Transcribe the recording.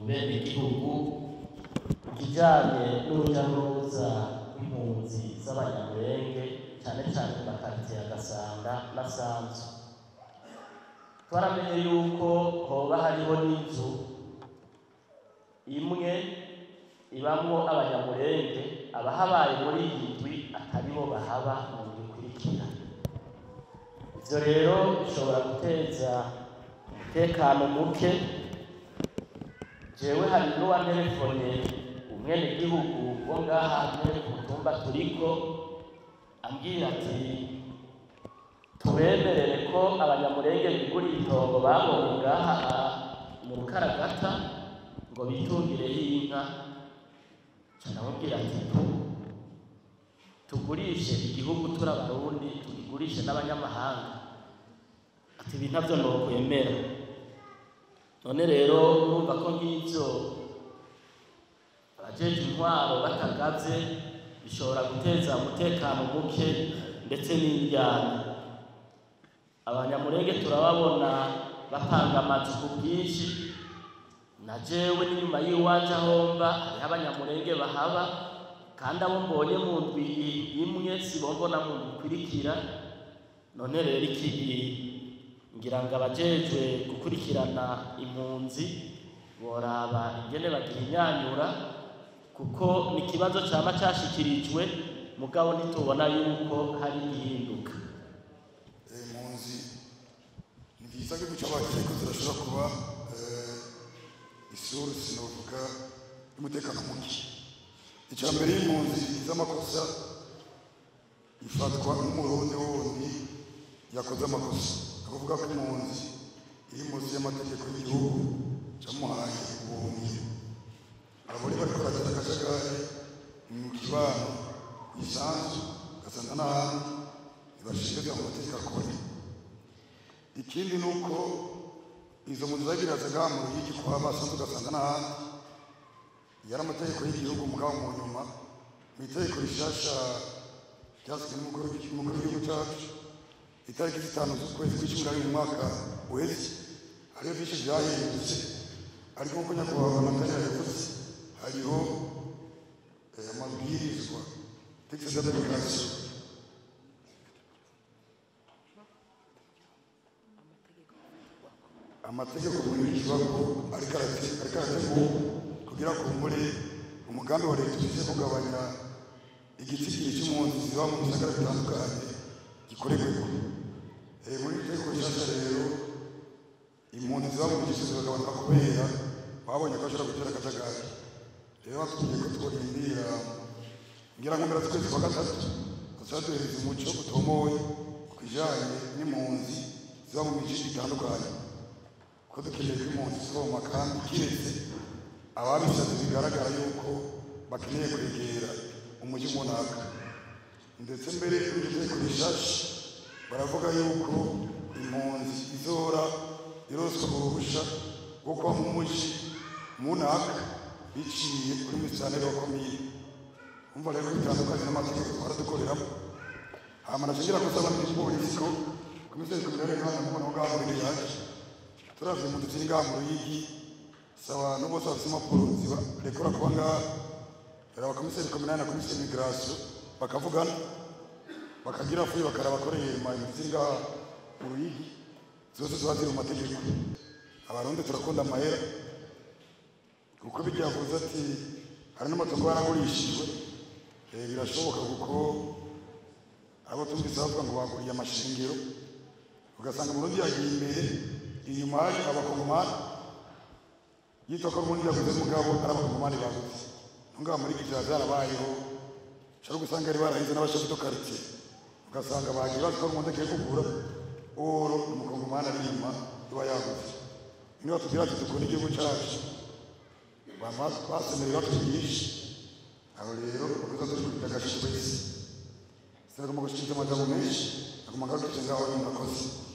bene igihugu ikijanye n'urujya n'uruza rw'impunzi z'abanyamurenge cyane cyane mu makaritsiye ya gasanga na sanzu twaramenye yuko hoba hariho n'inzu imwe ibamwo abanyamurenge abahabaye muri iyi ndwi atari bo bahaba mu ndwi ikurikira ivyo rero bishobora guteza umutekano muke jewe hari n'uwantelefone umwenegihugu wo ngaha nyene ku mutumba turiko ambwira ati tubemerere ko abanyamurenge biguriye itongo babonye ngaha mu rukaragata ngo bitungireho inka ca ndamubwira ati tu tugurishe igihugu turi abarundi tugigurishe n'abanyamahanga ati ibi ntabyo nokwemera none rero urumva ko nk'ibyo abajeje intwaro batagavye bishobora guteza umutekano muke ndetse n'indyana abanyamurenge turababona bapanga amazu ku bwinshi na jewe n'inyuma y'iwanje ahomba hariho abanyamurenge bahaba kandi abo mbonye mu ndwi imwe sibombona mu ndwi ikurikira none rero iki ngira ngo abajejwe gukurikirana impunzi boraba ingene bagihinyanyura kuko ni ikibazo cama cashikirijwe mugabo ntitubona yuko hari igihinduka impunzi ni byiza ko icyo bagiye ko zirashobora kuba isura sinovuga y'umutekano muke icya mbere y'impunzi z'amakosa ifatwa nk'umurundi wundi yakoze amakosa ni ukuvuga ko impunzi iri munsi y'amategeko y'igihugu cyamuhaye ubuhungiro abo rero bariko baragira akajagari mu kibano ku isanzu ugasanga n'ahandi ntibashinzwe mu mategeko akora ikindi ni uko izo mpunzi zagira zagaha mu ruyigi kwa basanzwe ugasanga n'ahandi yari amategeko y'igihugu mugabo mu nyuma mu itegeko rishasha ryasizwe n'umukuru w'igihugu cyacu itariki zitanu z'ukwezi kw'icumi na rimwe mu mwaka uheze hariho byinshi byahindutse ariko nk'uko nyakubahwa amatara yavuze hariho amabwirizwa texte d'application amategeko kurikizwa ko ariko arategurwa kugira ngo muri umugambi wa leta ugize kugabanya igitsikiri cy'impunzi ziba mu bisagara bitandukanye gikorerweko muri iri tegeko rishasha rero impunzi ziba mu gisozi bagabanuka kubera babonye ko bashobora gutera akajagari rero batubwiye ko tworindira ngira ngo mpera z'ukwezi kwa gatatu tuzaduhereza umuco utomoye ku kijanye n'impunzi ziba mu mico itandukanye ko dukeneye ko impunzi zivoma kandi kiretse ababishatse bigaragara yuko bakeneye kwegera umujyi munaka ndetse mbere y'iryo tegeko rishasha baravuga yuko impunzi izora iroswa uruhusha rwo kuba mu mujyi munaka biciye kuri misanire wa komine umva rero bitandukanye n'amategeko twara dukoreramo hama nashingira gusaba n'igipolisi ko komiseri kumirare nkana mubona aho ngaho muri yaje turavye mu dutiri ngaha mu ruyigi si abantu bose bafise impapuro zibarekura kuba ngaha rero abakomiseri kominari na komiseri migirasiyo bakavugana bakagira fuyi bakarabakoreye mu dutiri ngaha mu ruyigi zose ziba ziri mu mategeko abarundi turakunda amahera kuko bijya yavuze ati hari n'amatungo yaragurishijwe birashoboka kuko abo tumvise bavuga ngo baguriye amashingiro ugasanga umurundi yagiye imbere inyuma hari abakongomani yitwa ko umurundi yaguze mugabo ari abakongomani baguze ngaha muri gitira zarabayeho ushobora gusanga yari barahize n'abashefu do quartier ugasanga bagiye bazi ko umurundi agiye kugura oro umukongomani ari inyuma iba yaguze niba tugira ati dukunda igihugu cyacu basemerera tuyigisha aho rero bakuza turi kugira agashyi kwezi sinagomba gushikiriza amagambo menshi agomba ngarukize ngaho nyuma akoze